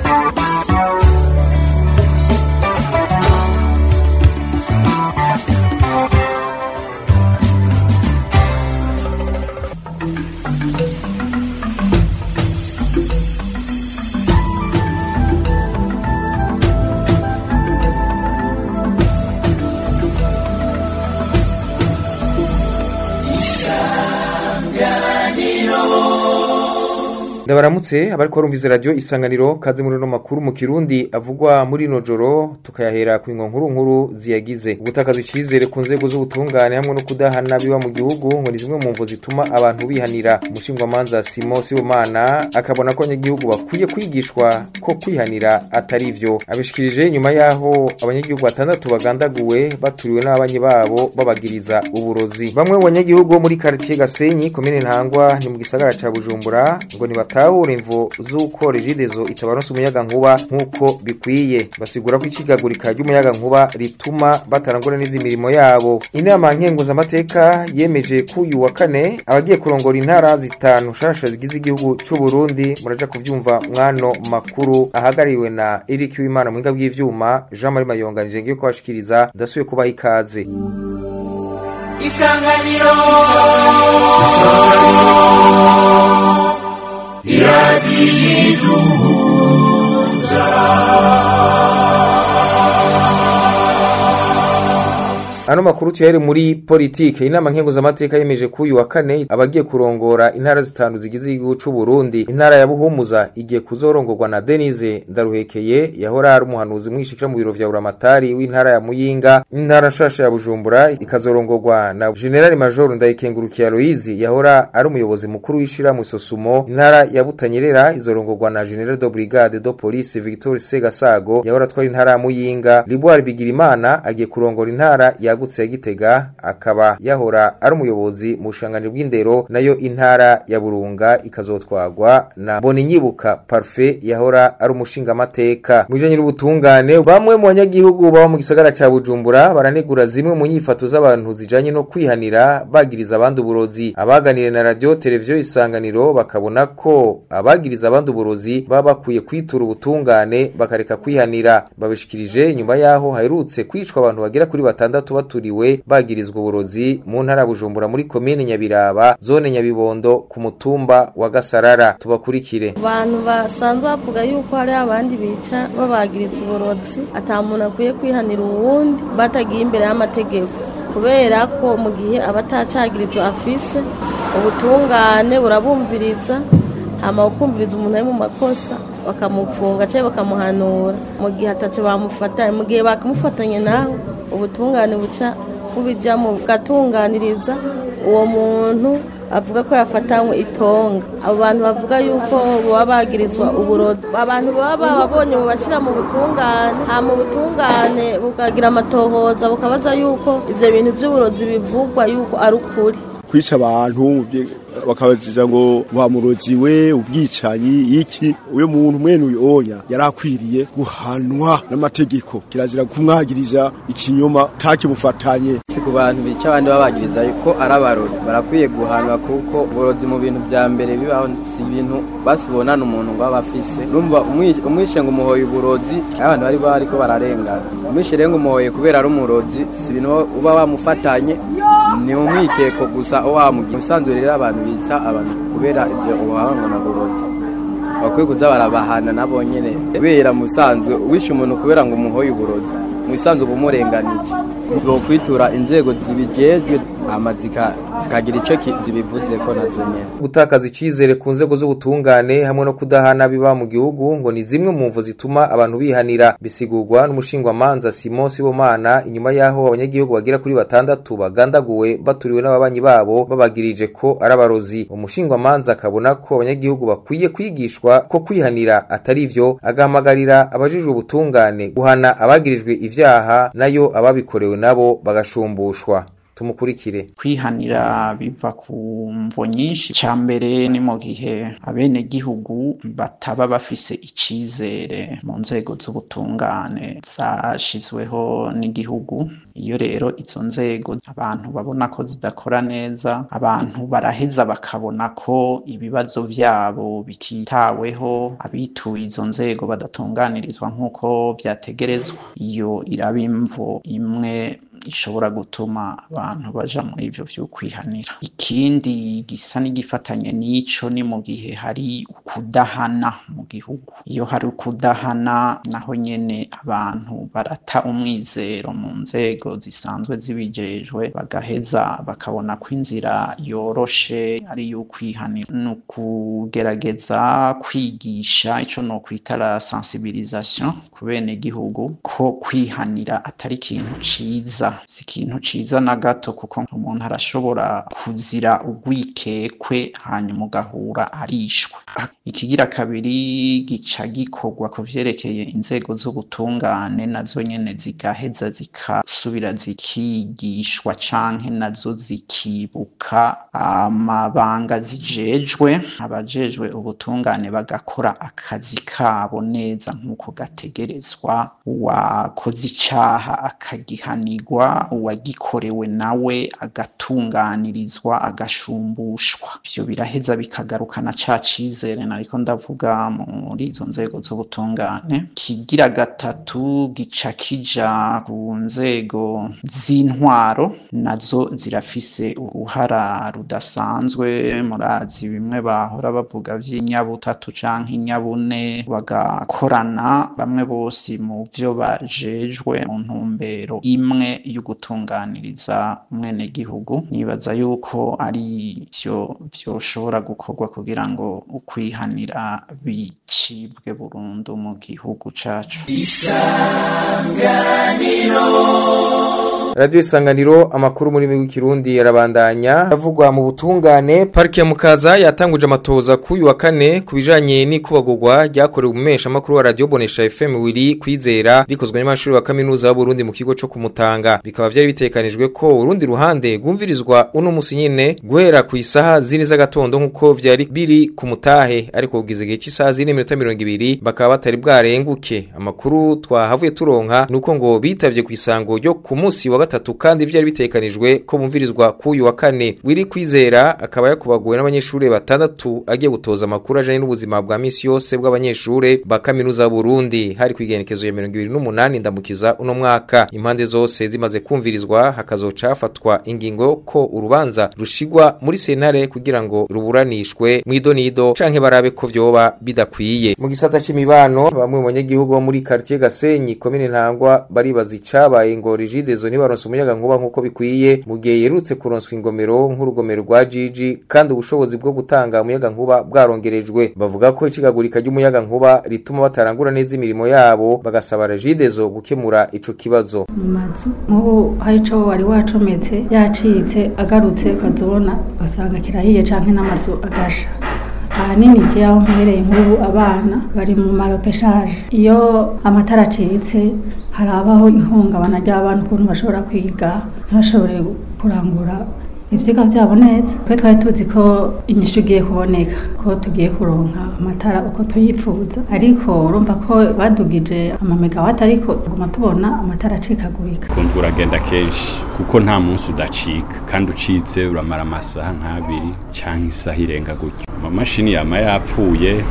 ndabaramutse abariko barumviza radio isanganiro kaze muri no makuru mu kirundi avugwa muri no joro tukayahera ku ingo nkuru nkuru ziyagize ubutakaza icizere ku nzego z'ubutungane hamwe no kudahana biba mu gihugu ngo ni zimwe mu mvo zituma abantu bihanira umushingwamanza Simon Sibomana akabona ko abanyagihugu bakwiye kwigishwa ko kwihanira atari ivyo abishikirije nyuma yaho abanyagihugu batandatu bagandaguwe baturiwe n'abanyi babo babagiriza uburozi bamwe mu banyagihugu bo muri quartier Gasenyi komine Ntangwa ni mu gisagara ca Bujumbura ngo ni batahura imvo z'uko regidezo itabaronsa umuyaga nkuba nk'uko bikwiye basigura ko icigagurika ry'umuyaga nkuba rituma batarangura neza imirimo yabo inama nkenguzamateka yemeje ko uyu wa kane abagiye kurongora intara zitanu shasha zigize igihugu c'u Burundi muraja kuvyumva mwano makuru ahagariwe na Eric Uwimana muhinga bw'ivyuma Jean Marie Mayonga nije ngiye kubashikiriza ndasuye kubaha ikaze isanganiro Ano makuru tuyahere muri politike inama nkenguzamateka yemeje ko uyu wa kane abagiye kurongora intara zitanu zigize igihugu c'u Burundi intara ya Buhumuza igiye kuzorongorwa na Denise Ndaruhekeye yahora ari umuhanuzi mwishikira mu biro vya Uramatari w'intara ya Muyinga intara nshasha ya Bujumbura ikazorongorwa na General Major Ndayikengurukiye Aloise yahora ari umuyobozi mukuru w'ishira mu Sosumo intara ya Butanyerera izorongorwa na General de Brigade de Police Victor Segasago yahora atwara intara ya Muyinga Liboire Bigirimana agiye kurongora intara ya yagutse ya Gitega akaba yahora ari umuyobozi mu bushanganje bw'indero nayo intara ya Burunga ikazotwagwa na Boninyibuka Parfait yahora ari umushinga amateka mu bijanye n'ubutungane bamwe mu banyagihugu baba mu gisagara ca Bujumbura baranegura zimwe mu nyifato z'abantu zijanye no kwihanira bagiriza abandi uburozi abaganire na radio televiziyo isanganiro bakabona ko abagiriza abandi uburozi baba bakwiye kwitura ubutungane bakareka kwihanira babishikirije nyuma yaho haherutse kwicwa abantu bagera kuri batandatu baturiwe bagirizwa uburozi mu ntara Bujumbura muri komine Nyabiraba zone Nyabibondo ku mutumba wa Gasarara tubakurikire abantu basanzwe bavuga yuko hari abandi bica babagiriza uburozi ata muntu akwiye kwihanira uwundi batagiye imbere y'amategeko kubera ko mu gihe abatacagirizo afise ubutungane burabumviriza hama ukumviriza umuntu ari mu makosa bakamufunga cyangwa bakamuhanura mu gihe ataco bamufatanye mu gihe bakamufatanye naho ubutungane buca bubijamo bugatunganiriza uwo muntu avuga ko yafatanywe itonga abo bantu bavuga yuko baba bagirizwa uburozi abantu baba bababonye bubashyira mu butungane ha mu butungane bukagira amatohoza bukabaza yuko ivyo bintu vy'uburozi bivugwa yuko ari ukuri kwica abantu bakabajija ngo bamuroziwe ubwicanyi iki uyo muntu mwene uyonya yarakwiriye guhanwa n'amategeko kirazira kumwagiriza ikinyoma takimufatanye si ku bantu bica abandi babagiriza yuko ari abarori barakwiye guhanwa kuko uburozi mu bintu vya mbere bibaho si ibintu basubonana umuntu ngo aba afise urumva umwishe ngo umuhoye uburozi abantu bari bariko bararengana umwishe rero ngo umuhoye kubera ari umurozi si ibintu uba wamufatanye ni umwikeko gusa wamugira usanzwe rero abantu bita abantu kubera ivyo ubuhanga na burozi bakwiye kuza barabahana nabo nyene kubera musanzwe wishe umuntu kubera ngo umuhoye uburozi mu isanzwe bumurenganiye kwitura inzego zibijejwe hama zikagira ico zibivuze ko nazo nyene gutakaza icizere ku nzego z'ubutungane hamwe no kudahana biba mu gihugu ngo ni zimwe mu mvo zituma abantu bihanira bisigurwa n'umushingwamanza Simon Sibomana inyuma yaho abanyagihugu bagira kuri batandatu bagandaguwe baturiwe n'ababanyi babo babagirije ko ari abarozi umushingwamanza akabona ko abanyagihugu bakwiye kwigishwa ko kwihanira atari ivyo agahamagarira abajijwe ubutungane guhana abagirijwe ivyaha nayo ababikorewe nabo bagashumbushwa tumukurikire kwihanira biva ku mvo nyinshi ca mbere ni mu gihe abenegihugu bataba bafise icizere mu nzego z'ubutungane zashizweho n'igihugu iyo rero izo nzego abantu babona ko zidakora neza abantu baraheza bakabona ko ibibazo vyabo bititaweho abituye izo nzego badatunganirizwa nk'uko vyategerezwa iyo iraba imvo imwe ishobora gutuma abantu baja muri ivyo vyo kwihanira ikindi gisa n'igifatanye n'ico ni mu gihe hari ukudahana mu gihugu iyo hari ukudahana naho nyene abantu barata umwizero mu nzego zisanzwe zibijejwe bagaheza bakabona ko inzira yoroshe ari iyo kwihanira ni ukugerageza kwigisha ico nokwita la sensibilisation ku benegihugu ko kwihanira atari ikintu ciza si ikintu ciza na gato kuko umuntu arashobora kuzira urwikekwe hanyuma ugahura arishwe ikigira kabiri gica gikorwa ku vyerekeye inzego z'ubutungane nazo nyene zigaheza zikasubira zikigishwa canke nazo zikibuka amabanga zijejwe abajejwe ubutungane bagakora akazi kabo neza nk'uko gategerezwa uwakoze icaha akagihanirwa uwagikorewe nawe agatunganirizwa agashumbushwa ivyo biraheza bikagarukana ca cizere nariko ndavuga muri izo nzego z'ubutungane kigira gatatu gica kija ku nzego z'intwaro nazo zirafise uruhara rudasanzwe murazi bimwe bahora bavuga vy'inyabutatu canke inyabune bagakorana bamwe bose mu vyo bajejwe mu ntumbero imwe yo gutunganiriza umwenegihugu nibaza yuko ari vyo vyoshobora gukorwa kugira ngo ukwihanira bicibwe burundu mu gihugu cacu Radio Isanganiro amakuru muri migwi kirundi yarabandanya avugwa mu butungane parike ya Mukaza yatanguje amatoza kuyu wa kane kubijanye n'ikubagurwa ryakorewe umesha makuru wa Radio Bonesha FM wiri kwizera rikozwe n'amashuri wa kaminuza y'u Burundi mu kigo cyo kumutanga bikaba vyari bitekanijwe ko urundi ruhande gumvirizwa uno musi nyene guhera ku isaha zini z'agatondo nkuko vyari biri ku mutahe ariko kugize gihe cy'isaha zini minota 200 bakaba batari bwarenguke amakuru twahavuye turonka nuko ngo bitavye ku isango ryo ku musi wa gatatu kandi vyari bitekanijwe ko bumvirizwa kuyu wa kane wiri kwizera akaba yakubaguwe n'abanyeshure batandatu agiye gutoza amakuru ajanye n'ubuzima bwa misi yose bw'abanyeshure ba kaminuza Burundi hari kwigenekezo ya 2028 ndamukiza uno mwaka impande zose zimaze kumvirizwa hakazoca hafatwa ingingo ko urubanza rushigwa muri sentare kugira ngo ruburanishwe mwidonido canke barabe ko vyoba bidakwiye mu gisata c'imibano bamwe mu banyagihugu bo muri quartier Gasenyi komine Ntangwa baribaza icabaye ngo rigidezo ntibaronse umuyaga nkuba nkuko bikwiye mu gihe yerutse kuronswa ingomero nk'urugomero rwa Gigi kandi ubushobozi bwo gutanga umuyaga nkuba bwarongerejwe bavuga ko icigagurika ry'umuyaga nkuba rituma batarangura neza imirimo yabo bagasaba regidezo gukemura ico kibazo mu mazu nk'ubu hari ico wari wacometse yacitse agarutse ukazibona ugasanga kirahiye canke n'amazu agasha ahanini je aho mperereye nk'ubu abana bari mu maropeshaje iyo amatara acitse harabaho ihungabana ry'abana ukuntu bashobora kwiga ntibashobore kurangura ivyigwa vyabo neza twe twari tuzi ko inyishu igiye kuboneka ko tugiye kuronka amatara uko tuyipfuza ariko urumva ko badugije amamegawati ariko tuguma tubona amatara acikagurika kumva uragenda kenshi kuko nta munsi udacika kandi ucitse uramara amasaha nk'abiri canke isaha irenga gutyo amamashini yama yapfuye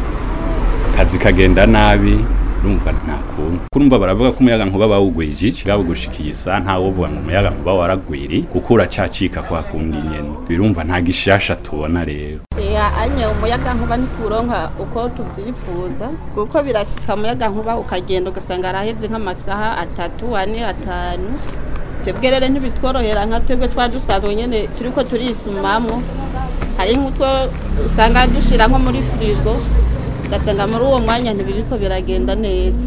akazi kagenda nabi urumva nta kuntu kurumva baravuga ko umuyaga nkuba bawugwije iki bwabo gushikiye isa nta wovuga ngo umuyaga nkuba waragwiri kuko uracacika kwa kundi nyene birumva nta gishasha tubona rero ya anye umuyaga nkuba ntituronka uko tuvyifuza kuko birashika umuyaga nkuba ukagenda ugasanga araheze nk'amasaha atatu ane atanu twebwe rero ntibitworohera nka twebwe twadusanzwe nyene turiko turisumamwo hari nk'utwo usanga dushira nko muri firigo ugasanga muri uwo mwanya ntibiriko biragenda neza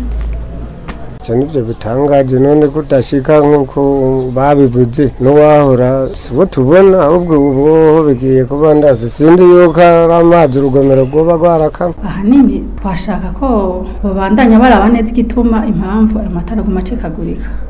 ivyo nivyo bitangaje none kudashika nk'uko babivuze n'uwahora sibo tubona ahubwo ubu bigiye kuba ndazi sinzi yuko ari amazi urugomero rwoba rwarakama ahanini twashaka ko babandanya baraba neza igituma impamvu ayo matara aguma acikagurika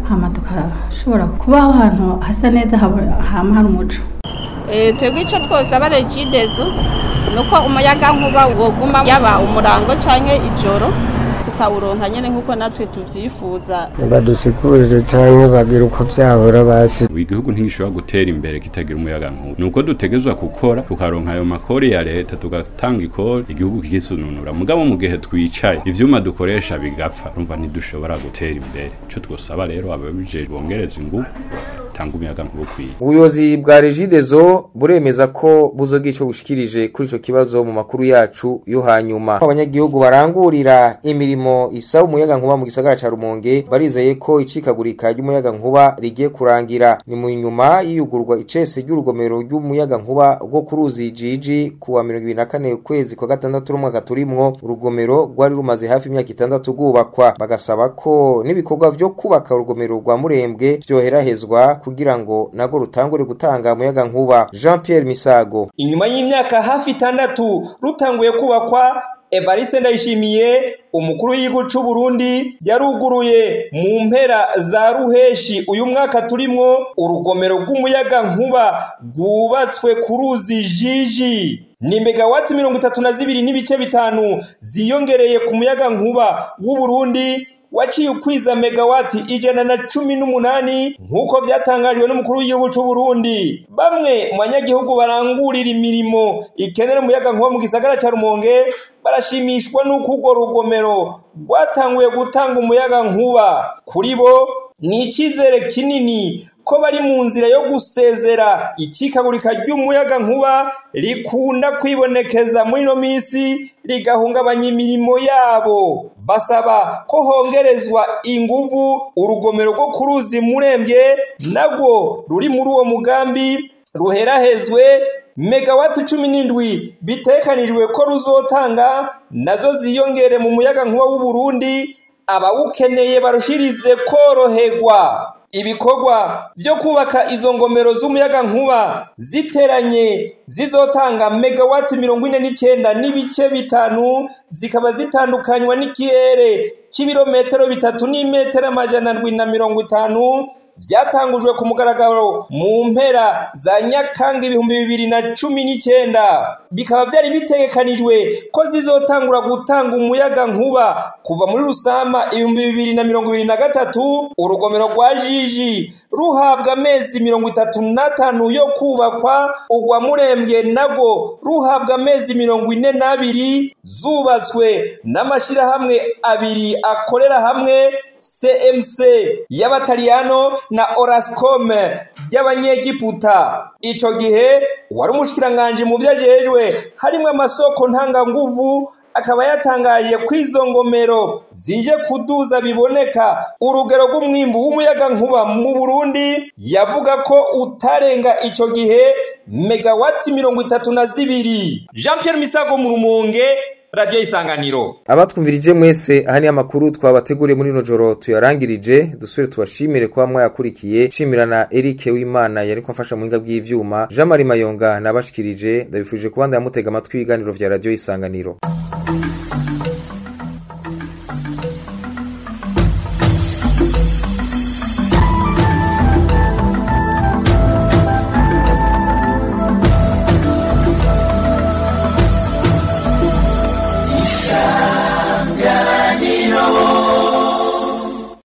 hama tukashobora kubaho ahantu hasa neza haba- hama hari umuco Eh, twebwe icyo twosaba regidezo ni uko umuyaga nkuba woguma yaba umurango cyangwa ijoro tukawuronka nyine nk'uko natwe tubyifuza badusikurire cyangwa bagira uko byahora basi igihugu ntigishobora gutera imbere kitagira umuyaga nkuba nuko dutegezwa gukora tukaronka ayo makori ya leta tugatanga ikori igihugu kigisununura mugabo mu gihe twicaye ivyuma dukoresha bigapfa urumva ntidushobora gutera imbere ico twosaba rero ababijejwe bongereza ingufu tanga umuyaga nkuba ukwiye ubuyobozi bwa regidezo buremeza ko buzogira ico bushikirije kuri ico kibazo mu makuru yacu yo hanyuma abanyagihugu barangurira imirimo isaba umuyaga nkuba mu gisagara ca Rumonge barizeye ko icikagurika ry'umuyaga nkuba rigiye kurangira ni mu nyuma y'iyugurwa icese ry'urugomero ry'umuyaga nkuba rwo ku ruzi jiji kuwa 24 ukwezi kwa gatandatu n'umwaka turimwo urugomero rwari rumaze hafi imyaka itandatu rwubakwa bagasaba ko n'ibikorwa vyo kubaka urugomero rwa Murembwe vyoherahezwa kugira ngo nago rutangure gutanga umuyaga nkuba Jean Pierre Misago inyuma y'imyaka hafi itandatu rutanguye kubakwa evariste ndayishimiye umukuru w'igihugu c'u burundi yaruguruye mu mpera za ruheshi uyu mwaka turimwo urugomero rw'umuyaga nkuba rwubatswe ku ruzi jiji ni megawati mirongo itatu na zibiri n'ibice bitanu ziyongereye ku muyaga nkuba w'u burundi waciye ukwiza megawati ijana na cumi n'umunani nk'uko byatangajwe n'umukuru w'igihugu c'u Burundi bamwe mu banyagihugu barangurira imirimo ikenera umuyaga nkuba mu gisagara ca Rumonge barashimishwa n'uko urwo rugomero rwatanguye gutanga umuyaga nkuba kuri bo ni icyizere kinini ko bari mu nzira yo gusezera ikikagurika ry'umuyaga nkuba rikunda kwibonekeza muri ino minsi rigahungabanya imirimo yabo basaba ko hongerezwa inguvu urugomero rwo ku ruzi murembye nagwo ruri muri uwo mugambi ruherahezwe megawati cumi n'indwi bitekanijwe ko ruzotanga nazo ziyongere mu muyaga nkuba w'u Burundi abawukeneye barushirize koroherwa ibikorwa byo kubaka izo ngomero z'umuyaga nkuba ziteranye zizotanga megawati mirongo ine n'icyenda n'ibice bitanu zikaba zitandukanywa n'ikirere cy'ibirometero bitatu n'imetero amajana ndwi na mirongo itanu byatangujwe ku mugaragaro mu mpera za nyakanga ibihumbi bibiri na cumi n'icyenda bikaba byari bitegekanijwe ko zizotangura gutanga umuyaga nkuba kuva muri rusama ibihumbi bibiri na mirongo ibiri na gatatu urugomero rwa jiji ruhabwa amezi mirongo itatu n'atanu yo kubakwa urwa murembwe nabwo ruhabwa amezi mirongo ine n'abiri zubatswe n'amashyirahamwe abiri akorera hamwe CMC y'abataliyano na Orascom y'abanyegiputa ico gihe wari umushikiranganje mu vyajejwe harimo amasoko ntanganguvu akaba yatangaje ko izo ngomero zije kuduza biboneka urugero rw'umwimbu w'umuyaga nkuba mu Burundi yavuga ko utarenga ico gihe megawati mirongo itatu na zibiri Jean Pierre Misago mu Rumonge Radio Isanganiro abatwumvirije mwese aha ni amakuru twabateguriye muri ino joro tuyarangirije dusubire tubashimire kuba mwayakurikiye shimira na Eric Wimana yari kumfasha mu hinga bw'ivyuma Jean Marie Mayonga nabashikirije ndabifuje kubanda yamutega amatwi ibiganiro vya Radio Isanganiro